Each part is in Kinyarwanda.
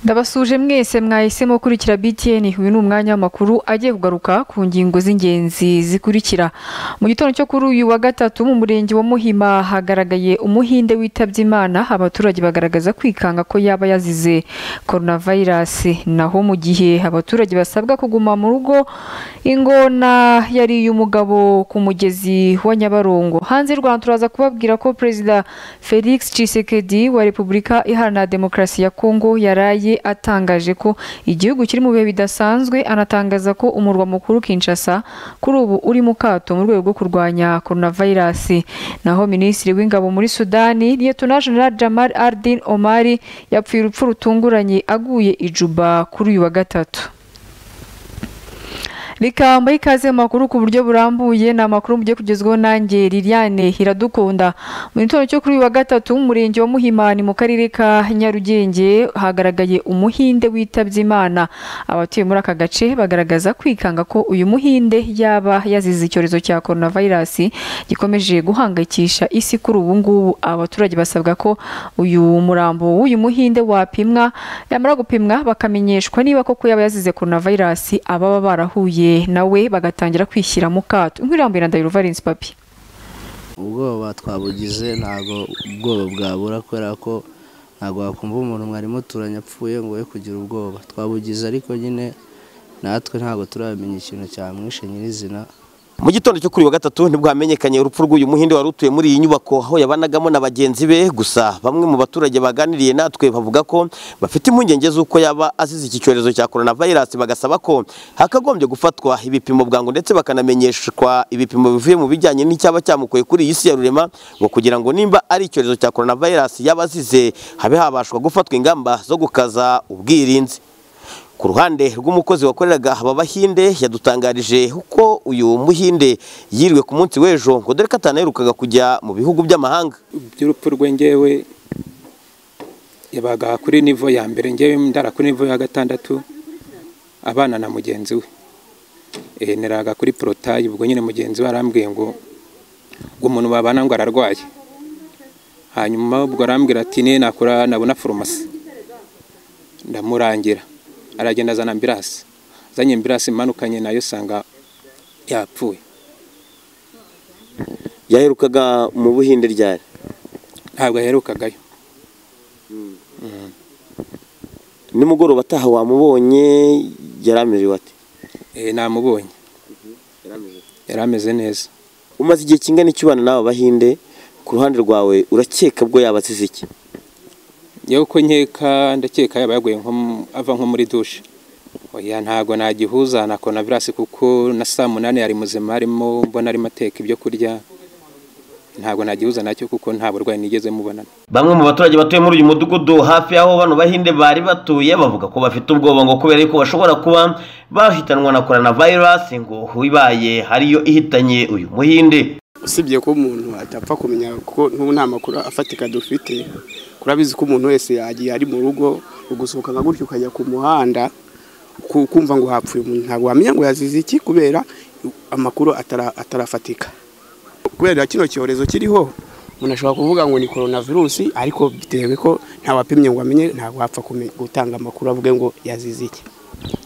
ndabasuje mwese mwahisemo gukurikira btn uyu ni umwanya w'amakuru agiye kugaruka ku ngingo z'ingenzi zikurikira mu gitondo cyo kuri uyu wa gatatu mu murenge wa muhima hagaragaye umuhinde witabye imana abaturage bagaragaza kwikanga ko yaba yazize coronavirus naho mu gihe abaturage basabwa kuguma mu rugo ingona yari iy'umugabo ku mugezi wa nyabarongo hanze y'u rwanda turaza kubabwira ko perezida felix cisekedi wa repubulika iharanira demokarasi ya kongo yaraye atangaje ko igihugu kiri mu bihe bidasanzwe anatangaza ko umurwa mukuru Kinshasa kuri ubu uri mu kato mu rwego rwo kurwanya coronavirus naho minisitiri w'ingabo muri Sudani Lieutenant General Jamal Ardin Omari yapfuye urupfu rutunguranye aguye ijuba kuri uyu wa gatatu rikamba ikaze mu makuru ku buryo burambuye ni amakuru mugiye kugezwaho nanjye liliane iradukunda mu gitondo cyo kuri uyu wa gatatu mu murenge wa muhimani mu karere ka nyarugenge hagaragaye umuhinde witabye imana abatuye muri aka gace bagaragaza kwikanga ko uyu muhinde yaba yazize icyorezo cya coronavirus gikomeje guhangayikisha isi kuri ubu ngubu abaturage basabwa ko uyu murambo w'uyu muhinde wapimwa yamara gupimwa bakamenyeshwa niba koko yaba yazize coronavirus ababa barahuye nawe bagatangira kwishyira mu kato nk'iriya ndahiro valensi papi ubwoba twabugize ntabwo ubwoba bwabura kubera ko ntabwo wakumva umuntu mwari muturanye apfuye ngo we kugira ubwoba twabugize ariko nyine natwe ntabwo turabimenya ikintu cyamwishe nyirizina mu gitondo cyo kuri wa gatatu nibwo hamenyekanye urupfu rw'uyu muhinde wari utuye muri iyi nyubako aho yabanagamo na bagenzi be gusa bamwe mu baturage baganiriye natwe bavuga ko bafite impungenge z'uko yaba azize iki cyorezo cya coronavirus bagasaba ko hakagombye gufatwa ibipimo bwangu ndetse bakanamenyeshwa ibipimo bivuye mu bijyanye n'icyaba cyamukoye kuri iyi si ya rurema ngo kugira ngo nimba ari icyorezo cya coronavirus yaba azize habe habashwa gufatwa ingamba zo gukaza ubwirinzi ku ruhande rw'umukozi wakoreraga aba bahinde yadutangarije uko uyu muhinde yiriwe ku munsi w'ejo ngo dore ko atanaherukaga kujya mu bihugu by'amahanga by'urupfu rwe ngewe yabaga kuri nivo ya mbere ngewe ndara kuri nivo ya gatandatu abana na mugenzi we neraga kuri porotayi ubwo nyine mugenzi we arambwiye ngo ngo umuntu babana ngo ararwaye hanyuma ubwo arambwira ati niyo nakora nabona farumasi ndamurangira aragenda azana ambirasi azanye ambirasi imanukanye nayo usanga yapfuye yaherukaga mu buhinde ryari ntabwo yaherukagayo nimugoroba ataha wamubonye yari amerewe ati namubonye yari ameze neza umaze igihe kingana iki ubana n'aba bahinde ku ruhande rwawe urakeka bwo yaba azize iki yewe ko nkeka ndakeka yaba yaguye ava nko muri dushe oya ntabwo nagihuza na coronavirus kuko na saa munani yari muzima arimo mbona arimo ateka ibyo kurya ntabwo nagihuza nacyo kuko nta burwayi nigeze mubonana bamwe mu baturage batuye muri uyu mudugudu hafi y'aho bano bahinde bari batuye bavuga ko bafite ubwoba ngo kubera ko bashobora kuba bahitanwa na coronavirus ngo ibaye ariyo ihitanye uyu muhinde usibye ko umuntu atapfa kumenya kuko n'ubu nta makuru afatika dufite urabizi ko umuntu wese yagiye ari mu rugo ugusohoka nka gutyo ukajya ku muhanda kumva ngo hapfuye umuntu ntabwo wamenya ngo yazize iki kubera amakuru atarafatika kubera kino cyorezo kiriho umuntu ashobora kuvuga ngo ni coronavirusi ariko bitewe ko ntawapimye ngo amenye ntabwo wapfa gutanga amakuru avuge ngo yazize iki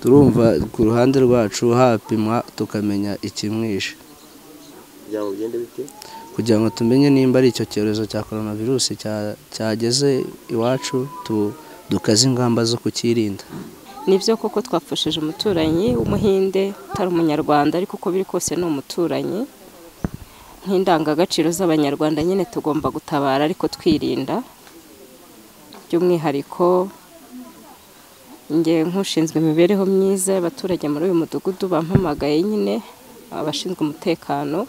turumva ku ruhande rwacu hapimwa tukamenya ikimwishe kugira ngo tumenye nimba ari icyo cyorezo cya coronavirus cyageze iwacu dukaze ingamba zo kukirinda ni byo koko twapfushije umuturanyi w'umuhinde utari umunyarwanda ariko uko biri kose ni umuturanyi nk'indangagaciro z'abanyarwanda nyine tugomba gutabara ariko twirinda by'umwihariko nge nk'ushinzwe imibereho myiza y'abaturage muri uyu mudugudu bampamagaye nyine abashinzwe umutekano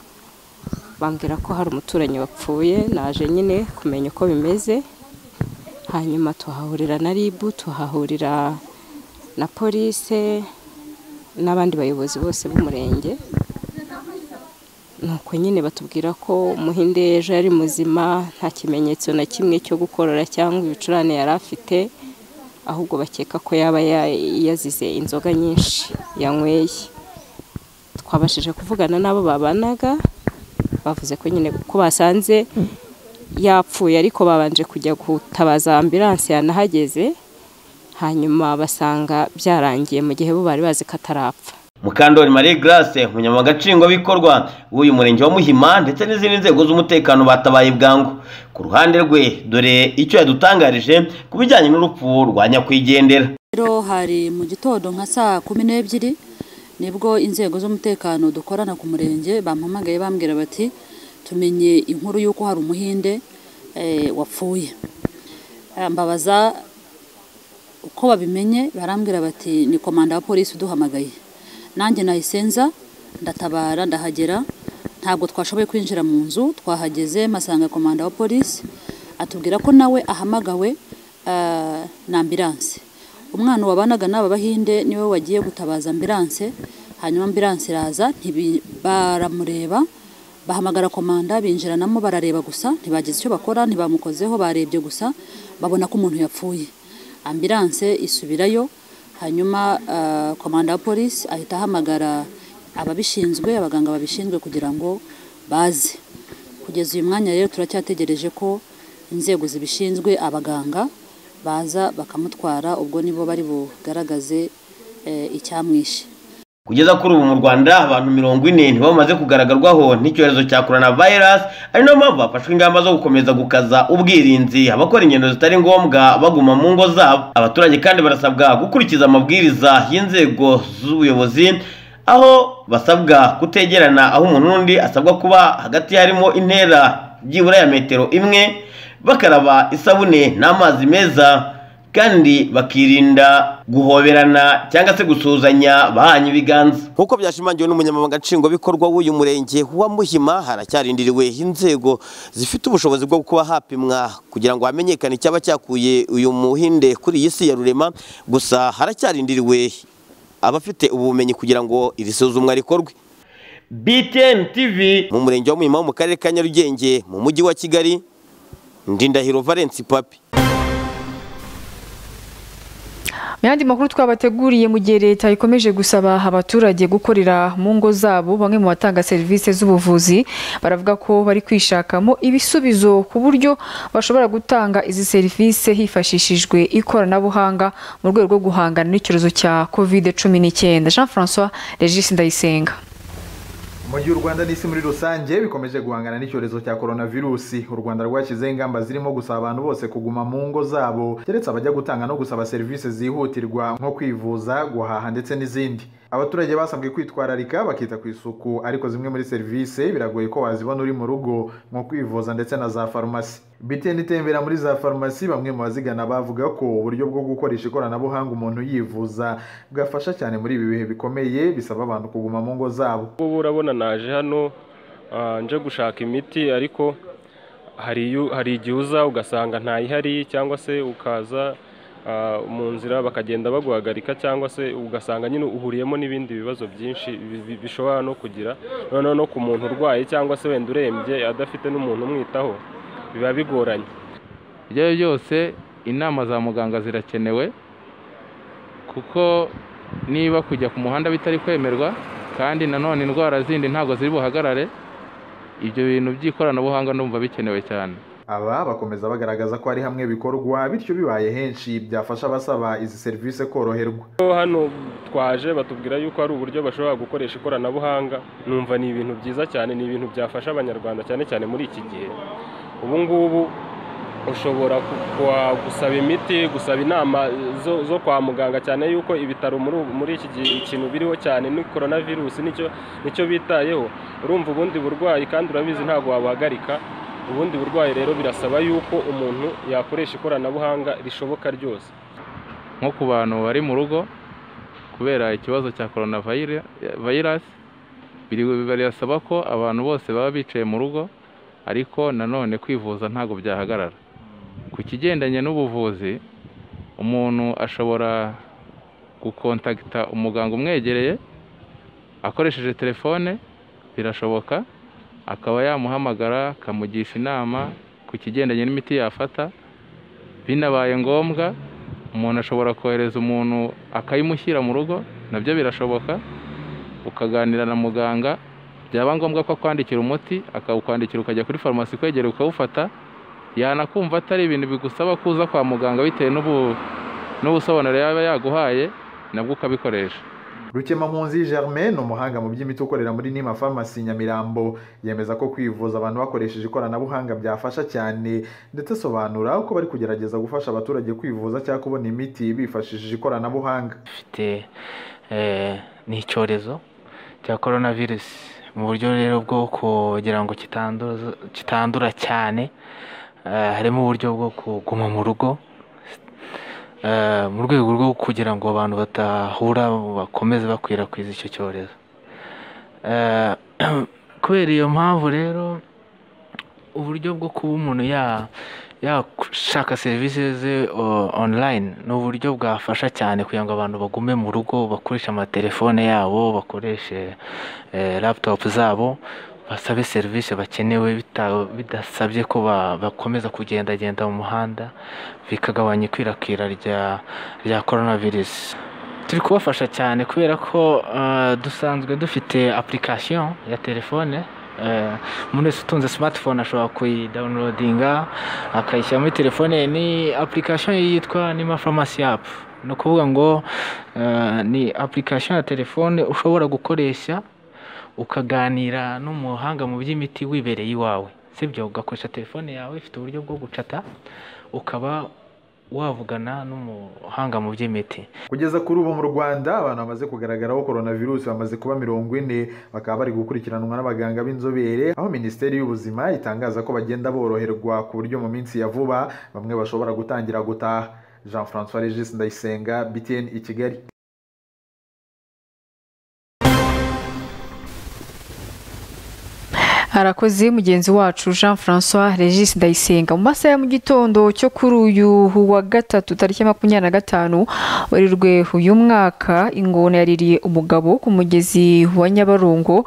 bambwira ko hari umuturanyi wapfuye naje nyine kumenya uko bimeze hanyuma tuhahurira na ribu tuhahurira na polise n'abandi bayobozi bose b'umurenge nuko nyine batubwira ko umuhinde ejo yari muzima nta kimenyetso na kimwe cyo gukorora cyangwa ibicurane yari afite ahubwo bakeka ko yaba yazize inzoga nyinshi yanyweye twabashije kuvugana n'abo babanaga bavuze ko nyine ko basanze yapfuye ariko babanje kujya gutabaza ambilanse yanahageze hanyuma basanga byarangiye mu gihe bo bari bazi ko atarapfa mukandori marie grace umunyamagatsingwabikorwa w'uyu murenge wa muhima ndetse n'izindi nzego z'umutekano batabaye bwangu ku ruhande rwe dore icyo yadutangarije ku bijyanye n'urupfu rwa nyakwigendera rero hari mu gitondo nka saa kumi n'ebyiri nibwo inzego z'umutekano dukorana ku murenge bampamagaye bambwira bati tumenye inkuru y'uko hari umuhinde eh, wapfuye Eh, mbabaza uko babimenye barambwira bati ni komanda wa polisi uduhamagaye nanjye nayisenza ndatabara ndahagera ntabwo twashoboye kwinjira mu nzu twahageze masanga komanda wa polisi atubwira ko nawe ahamagawe eh, na ambiranse umwana wabanaga n'aba bahinde niwe wagiye gutabaza ambiranse hanyuma ambiranse iraza ntibi- baramureba bahamagara komanda binjiranamo barareba gusa ntibagize icyo bakora ntibamukozeho barebye gusa babona ko umuntu yapfuye ambiranse isubirayo hanyuma ah, komanda wa polisi ahita ahamagara ababishinzwe abaganga babishinzwe kugira ngo baze kugeza uyu mwanya rero turacyategereje ko inzego zibishinzwe abaganga baza bakamutwara ubwo nibo bari bugaragaze eh, icyamwishe kugeza kuri ubu mu rwanda abantu mirongo ine nibo bamaze kugararwaho n'icyorezo cya corona virus ari nayo mpamvu hafashwe ingamba zo gukomeza gukaza ubwirinzi abakora ingendo zitari ngombwa baguma mu ngo zabo abaturage kandi barasabwa gukurikiza amabwiriza y'inzego z'ubuyobozi aho basabwa kutegerana aho umuntu n'undi asabwa kuba hagati harimo intera byibura ya metero imwe bakaraba isabune n'amazi meza kandi bakirinda guhoberana cyangwa se gusuhuzanya bahanye ibiganza nk'uko byashimangiwe n'umunyamabanga nshingwabikorwa w'uyu murenge wa muhima haracyarindiriwe inzego zifite ubushobozi bwo kuba hapimwa kugira ngo hamenyekane icyaba cyakuye uyu muhinde kuri iyi si ya rurema gusa haracyarindiriwe abafite ubumenyi kugira ngo iri suzumwa rikorwe btn tv mu murenge wa muhima wo mu karere ka nyarugenge mu mujyi wa kigali ndindahiro valence papi mu yandi makuru twabateguriye mu gihe leta ikomeje gusaba abaturage gukorera mu ngo zabo bamwe mu batanga serivisi z'ubuvuzi baravuga ko bari kwishakamo ibisubizo ku buryo bashobora gutanga izi serivisi hifashishijwe ikoranabuhanga mu rwego rwo guhangana n'icyorezo cya covid cumi n'icyenda jean francois regis ndayisenga mu gihe u rwanda n'isi muri rusange bikomeje guhangana n'icyorezo cya coronavirusi u rwanda rwashyizeho ingamba zirimo gusaba abantu bose kuguma mu ngo zabo keretse abajya gutanga no gusaba serivisi zihutirwa nko kwivuza guhaha ndetse n'izindi abaturage basabwe kwitwararika bakita ku isuku ariko zimwe muri serivisi biragoye ko wazibona uri mu rugo nko kwivuza ndetse na za farumasi biteni itembera muri za farumasi bamwe mu bazigana bavuga ko uburyo bwo gukoresha ikoranabuhanga umuntu yivuza bwafasha cyane muri ibi bihe bikomeye bisaba abantu kuguma mu ngo zabo ubu urabona naje hano ah, nje gushaka imiti ariko hari iyo- hari igihe uza ugasanga ntayihari cyangwa se ukaza ah, mu nzira bakagenda baguhagarika cyangwa se ugasanga nyine uhuriyemo n'ibindi bibazo byinshi bi- bi- bishobora no kugira noneho no ku muntu urwaye cyangwa se wenda urembye adafite n'umuntu umwitaho biba bigoranye ibyo ari byo byose inama za muganga zirakenewe kuko niba kujya ku muhanda bitari kwemerwa kandi nanone indwara zindi ntabwo ziri buhagarare ibyo bintu by'ikoranabuhanga ndumva bikenewe cyane aba bakomeza bagaragaza ko ari hamwe bikorwa bityo bibaye henshi byafasha abasaba izi serivisi koroherwa hano twaje batubwira yuko hari uburyo bashobora gukoresha ikoranabuhanga numva ni ibintu byiza cyane ni ibintu byafasha abanyarwanda cyane cyane muri iki gihe ubu ngubu ushobora ku- kwa- gusaba imiti gusaba inama zo, zo kwa muganga cyane yuko ibitaro muri, ubu- muri iki gihe ikintu biriho cyane ni korona virusi nicyo, nicyo bitayeho urumva ubundi burwayi kandi urabizi ntabwo wabuhagarika ubundi burwayi rero birasaba yuko umuntu yakoresha ikoranabuhanga rishoboka ryose nko ku bantu bari mu rugo kubera ikibazo cya korona vayira- vayirasi biri- birasaba ko abantu bose baba bicaye mu rugo ariko nanone kwivuza ntabwo byahagarara ku kigendanye n'ubuvuzi umuntu ashobora gukontagita umuganga umwegereye akoresheje telefone birashoboka akaba yamuhamagara akamugisha inama ku kigendanye n'imiti yafata binabaye ngombwa umuntu ashobora kohereza umuntu akayimushyira mu rugo nabyo birashoboka ukaganira na muganga byaba ngombwa ko akwandikira umuti akawukwandikira ukajya kuri farumasi kwegera ukawufata yanakumva atari ibintu bigusaba kuza kwa muganga bitewe n'ubu n'ubusobanuro yaba yaguhaye nabwo ukabikoresha rukemampunzi germain ni umuhanga mu by'imiti ukorera muri nima farumasi nyamirambo yemeza ko kwivuza abantu bakoresheje ikoranabuhanga byafasha cyane ndetse asobanura uko bari kugerageza gufasha abaturage kwivuza cyangwa kubona imiti bifashishije ikoranabuhanga ifite ni icyorezo cya korona virusi mu buryo rero bwo kugira ngo kitanduza- kitandura cyane eh, harimo uburyo bwo kuguma mu rugo eh, mu rwego rwo kugira ngo abantu badahura bakomeze bakwirakwiza icyo cyorezo Eh, kubera iyo mpamvu rero uburyo bwo kuba umuntu ya- yashaka serivisi ze o- online ni uburyo bwafasha cyane kugira ngo abantu bagume mu rugo bakoreshe amatelefone yabo bakoreshe eh, laptop zabo basabe serivisi bakenewe bita- bidasabye ko ba- bakomeza kugendagenda mu muhanda bikagabanya ikwirakwira rya rya coronavirus turi kubafasha cyane kubera ko eh, dusanzwe dufite application ya telefone eh, umuntu wese utunze smartphone ashobora kuyidawunilodinga akayishyira muri telefone ye. ni application yitwa nima pharmacy app ni ukuvuga ngo eh, ni application ya telefone ushobora gukoresha ukaganira n'umuhanga mu by'imiti wibereye iwawe sibyo ugakoresha telefone yawe ifite uburyo bwo gucata ukaba wavugana n'umuhanga mu by'imiti kugeza kuri ubu mu rwanda abantu bamaze kugaragaraho coronavirus bamaze kuba mirongo ine bakaba bari gukurikiranwa n'abaganga b'inzobere aho minisiteri y'ubuzima itangaza ko bagenda boroherwa ku buryo mu minsi ya vuba bamwe bashobora gutangira gutaha jean francois regis ndayisenga btn i kigali harakoze mugenzi wacu jean francois regis ndayisenga mu masaha ya mu gitondo cyo kuri uyu wa gatatu tariki ya makumyabiri na gatanu werurwe uyu mwaka ingona yaririye umugabo ku mugezi wa nyabarongo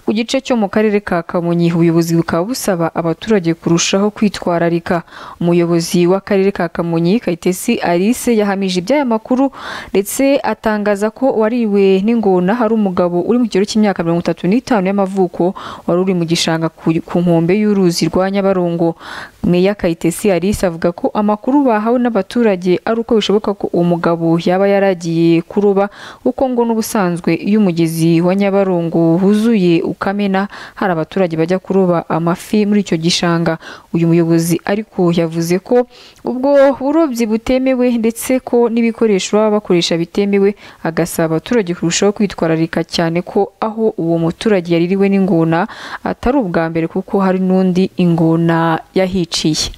ku gice cyo mu karere ka kamonyi ubuyobozi bukaba busaba abaturage kurushaho kwitwararika umuyobozi w'akarere ka kamonyi kayitesi alice yahamije iby'aya makuru ndetse atangaza ko wariwe n'ingona hari umugabo uri mu kigero cy'imyaka mirongo itatu n'itanu y'amavuko wari uri mu gishanga ku ku nkombe y'uruzi rwa nyabarongo meya kayitesi alice avuga ko amakuru bahawe n'abaturage ari uko bishoboka ko uwo mugabo yaba yaragiye kuroba kuko ngo n'ubusanzwe iyo umugezi wa nyabarongo wuzuye ukamena hari abaturage bajya kuroba amafi muri icyo gishanga uyu muyobozi ariko yavuze ko ubwo burobyi butemewe ndetse ko n'ibikoresho baba bakoresha bitemewe agasaba abaturage kurushaho kwitwararika cyane ko aho uwo muturage yaririwe n'ingona atari ubwa mbere kuko hari n'undi ingona yahiciye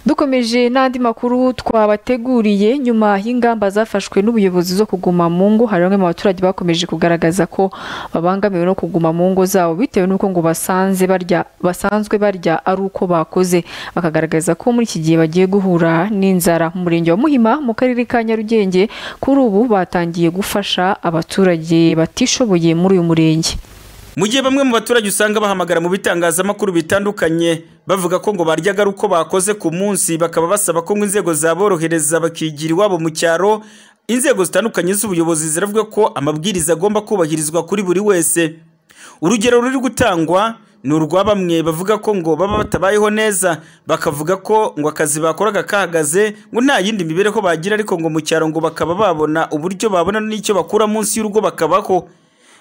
dukomeje n'andi makuru twabateguriye nyuma y'ingamba zafashwe n'ubuyobozi zo kuguma mu ngo hari bamwe mu baturage bakomeje kugaragaza ko babangamiwe no kuguma mu ngo zabo bitewe n'uko ngo basanze barya basanzwe barya ari uko bakoze bakagaragaza ko muri iki gihe bagiye guhura n'inzara mu murenge wa muhima mu karere ka nyarugenge kuri ubu batangiye gufasha abaturage batishoboye muri uyu murenge mu gihe bamwe mu baturage usanga bahamagara mu bitangazamakuru bitandukanye bavuga ko ngo baryaga ari uko bakoze ku munsi bakaba basaba ko ngo inzego zaborohereza bakigira iwabo mu cyaro inzego zitandukanye z'ubuyobozi ziravuga ko amabwiriza agomba kubahirizwa kuri buri wese urugero ruri gutangwa ni urwa bamwe bavuga ko ngo baba batabayeho neza bakavuga ko ngo akazi bakoraga kahagaze ngo nta yindi mibereho bagira ariko ngo mu cyaro ngo bakaba babona uburyo babona n'icyo bakura munsi y'urugo bakabaho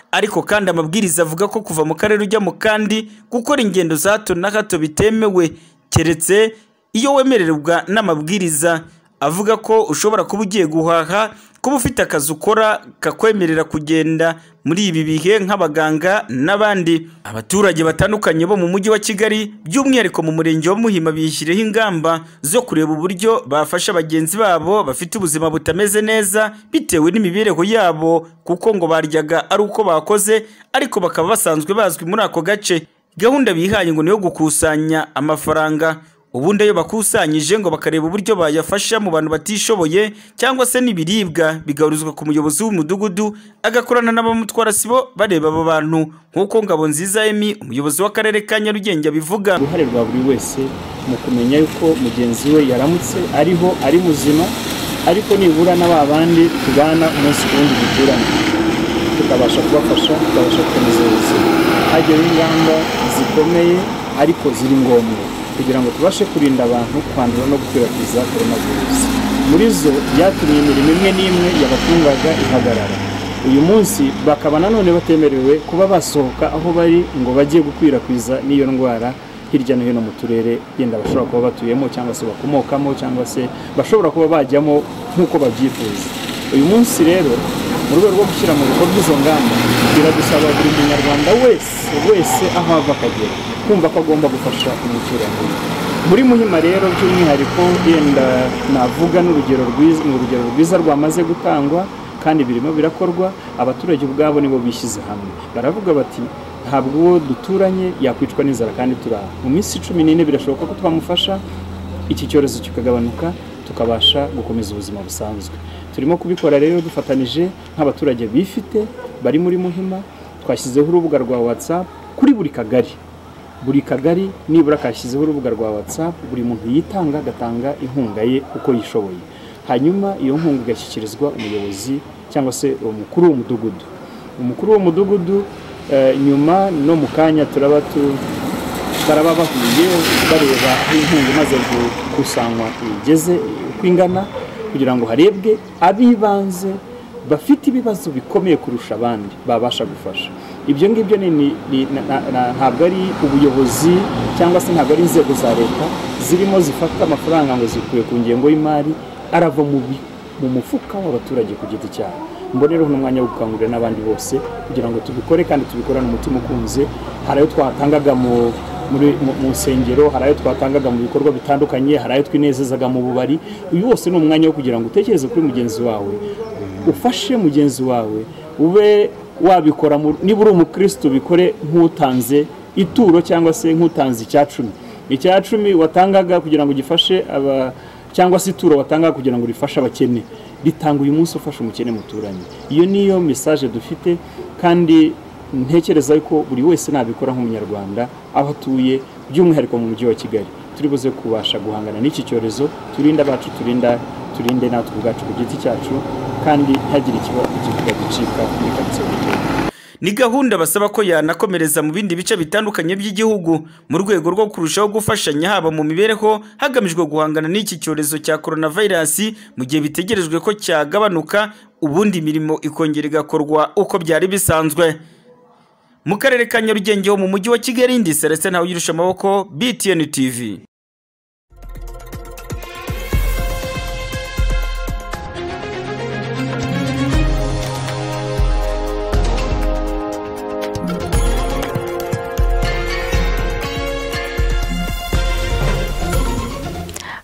ariko kandi amabwiriza avuga ko kuva mu karere ujya mu kandi gukora ingendo za hato na hato bitemewe keretse iyo wemererwa n'amabwiriza avuga ko ushobora kuba ugiye guhaha kuba ufite akazi ukora kakwemerera kugenda muri ibi bihe nk'abaganga n'abandi abaturage batandukanye bo mu mujyi wa kigali by'umwihariko mu murenge wa muhima biyishyireho ingamba zo kureba uburyo bafasha bagenzi babo bafite ubuzima butameze neza bitewe n'imibereho yabo kuko ngo baryaga ari uko bakoze ariko bakaba basanzwe bazwi muri ako gace gahunda bihaye ngo ni iyo gukusanya amafaranga ubundi ayo bakusanyije ngo bakareba uburyo bayafasha mu bantu batishoboye cyangwa se n'ibiribwa bigahurizwa ku muyobozi w'umudugudu agakorana n'abamutwara sibo bareba abo bantu nk'uko ngabo nziza emi umuyobozi w'akarere ka nyarugenge abivuga uruhare rwa buri wese mu kumenya yuko mugenzi we yaramutse ariho ari muzima ariko nibura na ba bandi tubana umunsi ku wundi duturanye tukabasha kubafasha tukabasha gukomeza ubuzima hageho ingamba zikomeye ariko ziri ngombwa kugira ngo tubashe kurinda abantu kwandura no gukwirakwiza coronavirus muri zo byatumye imirimo imwe n'imwe yabatungaga ihagarara uyu munsi bakaba nanone batemerewe kuba basohoka aho bari ngo bajye gukwirakwiza n'iyo ndwara hirya no hino mu turere yenda bashobora kuba batuyemo cyangwa se bakomokamo cyangwa se bashobora kuba bajyamo nk'uko babyifuza uyu munsi rero mu rwego rwo gushyira mu bikorwa izo ngamba biradusaba buri munyarwanda wese wese aho ava akagera kumva ko agomba gufasha umuturage muri muhima rero by'umwihariko yenda navuga n'urugero rwiza ni urugero rwiza rwamaze gutangwa kandi birimo birakorwa abaturage ubwabo nibo bishyize hamwe baravuga bati ntabwo uwo duturanye yakwicwa n'inzara kandi turaha mu minsi cumi n'ine birashoboka ko twamufasha iki cyorezo kikagabanuka tukabasha gukomeza ubuzima busanzwe turimo kubikora rero dufatanyije nk'abaturage bifite bari muri muhima twashyizeho urubuga rwa whatsapp kuri buri kagari buri kagari nibura kashyizeho urubuga rwa whatsapp buri muntu yitanga agatanga inkunga ye uko yishoboye hanyuma iyo nkunga igashyikirizwa umuyobozi cyangwa se umukuru w'umudugudu umukuru w'umudugudu nyuma no mu kanya turaba baraba bahuye bareba aho inkunga imaze gukusanywa igeze uko ingana kugira ngo harebwe ab'ibanze bafite ibibazo bikomeye kurusha abandi babasha gufasha ibyo ngibyo ntabwo ari ubuyobozi cyangwa se ntabwo ari inzego za leta zirimo zifata amafaranga ngo zikuye ku ngengo y'imari arava mu mufuka w'abaturage ku giti cyabo mbonereho n'umwanya wo gukangurira n'abandi bose kugira ngo tubikore kandi tubikorane umutima ukunze hari ayo twatangaga mu nsengero hari ayo twatangaga mu bikorwa bitandukanye hari ayo twinezezaga mu bubari uyu wose ni umwanya wo kugira ngo utekereze kuri mugenzi wawe ufashe mugenzi wawe ube wabikora niba uri umukirisitu bikore nk'utanze ituro cyangwa se nk'utanze icya cumi icya cumi watangaga kugira ngo gifashe aba cyangwa se ituro watangaga kugira ngo rifashe abakene ritanga uyu munsi ufasha umukene muturanye iyo niyo mesaje dufite kandi ntekereza ko buri wese nabikora nk'umunyarwanda aho atuye by'umwihariko mu mujyi wa kigali turi buze kubasha guhangana n'iki cyorezo turinda abacu turinda turinde natwe ubwacu ku giti cyacu kandi ntihagire ikibuga gicika muri karitsiye ni gahunda basaba ko yanakomereza mu bindi bice bitandukanye by'igihugu mu rwego rwo kurushaho gufashanya haba mu mibereho hagamijwe guhangana n'iki cyorezo cya coronavirus mu gihe bitegerejwe ko cyagabanuka ubundi imirimo ikongera igakorwa uko byari bisanzwe mu karere ka nyarugenge ho mu mujyi wa kigali ndi seretse ntawe ugirusha amaboko btn tv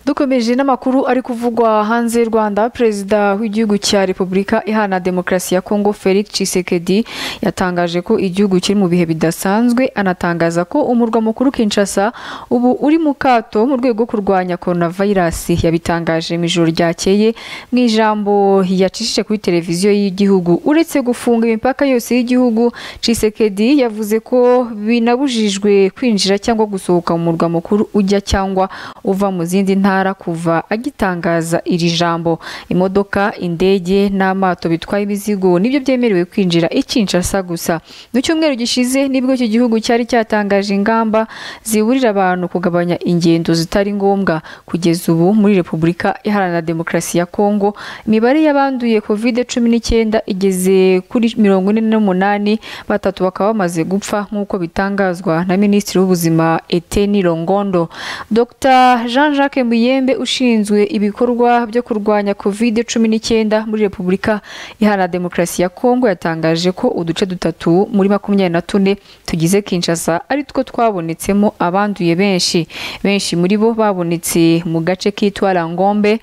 dukomeje n'amakuru ari kuvugwa hanze y'u Rwanda perezida w'igihugu cya Repubulika ihana demokarasi ya Kongo Felix Tshisekedi yatangaje ko igihugu kiri mu bihe bidasanzwe anatangaza ko umurwa mukuru Kinshasa ubu uri mu kato mu rwego rwo kurwanya coronavirus yabitangaje mu ijoro ryakeye mu ijambo yacishije kuri televiziyo y'igihugu uretse gufunga imipaka yose y'igihugu Tshisekedi yavuze ko binabujijwe kwinjira cyangwa gusohoka mu murwa mukuru ujya cyangwa uva mu zindi ntara kuva agitangaza iri jambo imodoka indege n'amato bitwaye imizigo nibyo byemerewe kwinjira ikinshasa gusa mu cyumweru gishize nibwo iki gihugu cyari cyatangaje ingamba ziburira abantu kugabanya ingendo zitari ngombwa kugeza ubu muri repubulika iharanira demokarasi ya kongo imibare y'abanduye covid cumi n'icyenda igeze kuri mirongo ine n'umunani batatu bakaba bamaze gupfa nk'uko bitangazwa na minisitiri w'ubuzima eteni rongondo dr jean jacques mbuye yembe ushinzwe ibikorwa byo kurwanya covid cumi n'icyenda muri repubulika iharanira demokarasi ya kongo yatangaje ko uduce dutatu muri makumyabiri na tune tugize kinshasa ari two twabonetsemo abanduye benshi benshi muri bo babonetse mu gace kitwara ngombe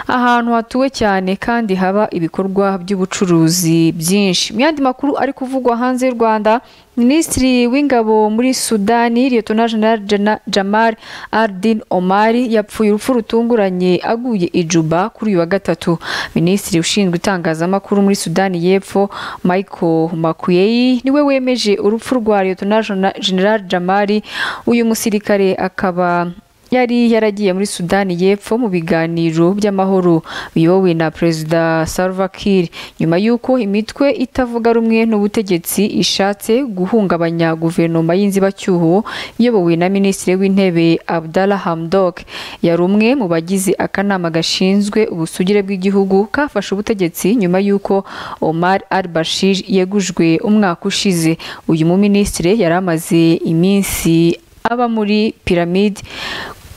ahantu hatuwe cyane kandi haba ibikorwa by'ubucuruzi byinshi mu yandi makuru ari kuvugwa hanze y'u rwanda minisitiri w'ingabo muri sudani liyetona jenali jamari ardin omari yapfuye urupfu rutunguranye aguye ijuba kuri uyu wa gatatu minisitiri ushinzwe itangazamakuru muri sudani y'epfo michael makuyeyi niwe wemeje urupfu rwa liyetona jenali jamari uyu musirikare akaba yari yaragiye muri sudani y'epfo mu biganiro by'amahoro biyobowe na perezida salva kiir nyuma y'uko imitwe itavuga rumwe n'ubutegetsi ishatse guhungabanya guverinoma y'inzibacyuho iyobowe na minisitiri w'intebe abdala hamdok yari umwe mu bagize akanama gashinzwe ubusugire bw'igihugu kafashe ubutegetsi nyuma y'uko omar al bashir yegujwe umwaka ushize uyu muminisitiri yari amaze iminsi aba muri piramide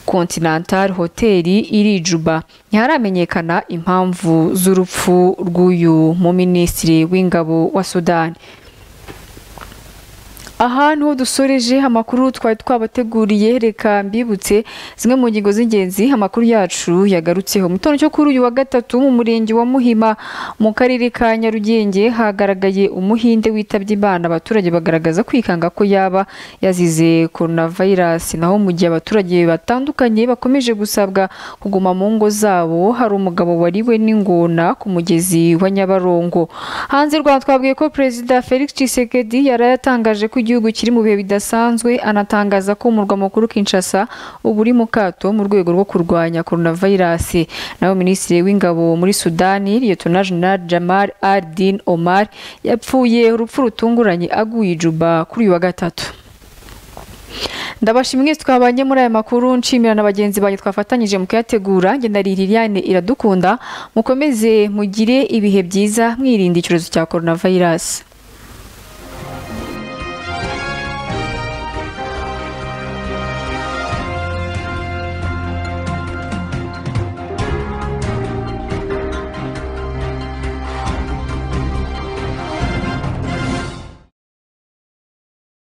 continental hoteli iri juba ntiharamenyekana impamvu z'urupfu rw'uyu muminisitiri w'ingabo wa sudani aha niho dusoreje amakuru twari twabateguriye reka mbibutse zimwe mu ngingo z'ingenzi amakuru yacu yagarutseho mu gitondo cyo kuri uyu wa gatatu mu murenge wa muhima mu karere ka nyarugenge hagaragaye umuhinde witabye imana abaturage bagaragaza kwikanga ko yaba yazize coronavirus naho mu gihe abaturage batandukanye bakomeje gusabwa kuguma mu ngo zabo hari umugabo wariwe n'ingona ku mugezi wa nyabarongo hanze rwanda twabwiye ko perezida felix Tshisekedi yari yatangaje ko igihugu kiri mu bihe bidasanzwe anatangaza ko umurwa mukuru Kinshasa ubu uri mu kato mu rwego rwo kurwanya coronavirus naho minisitiri w'ingabo muri Sudani Liyetona Jenerali Jamal Adin Omar yapfuye urupfu rutunguranye aguye i Juba kuri uyu wa gatatu ndabashimwe twabanye muri aya makuru nshimira na bagenzi banjye twafatanyije mu kuyategura ngenda ari Liliane iradukunda mukomeze mugire ibihe byiza mwirinda icyorezo cya coronavirus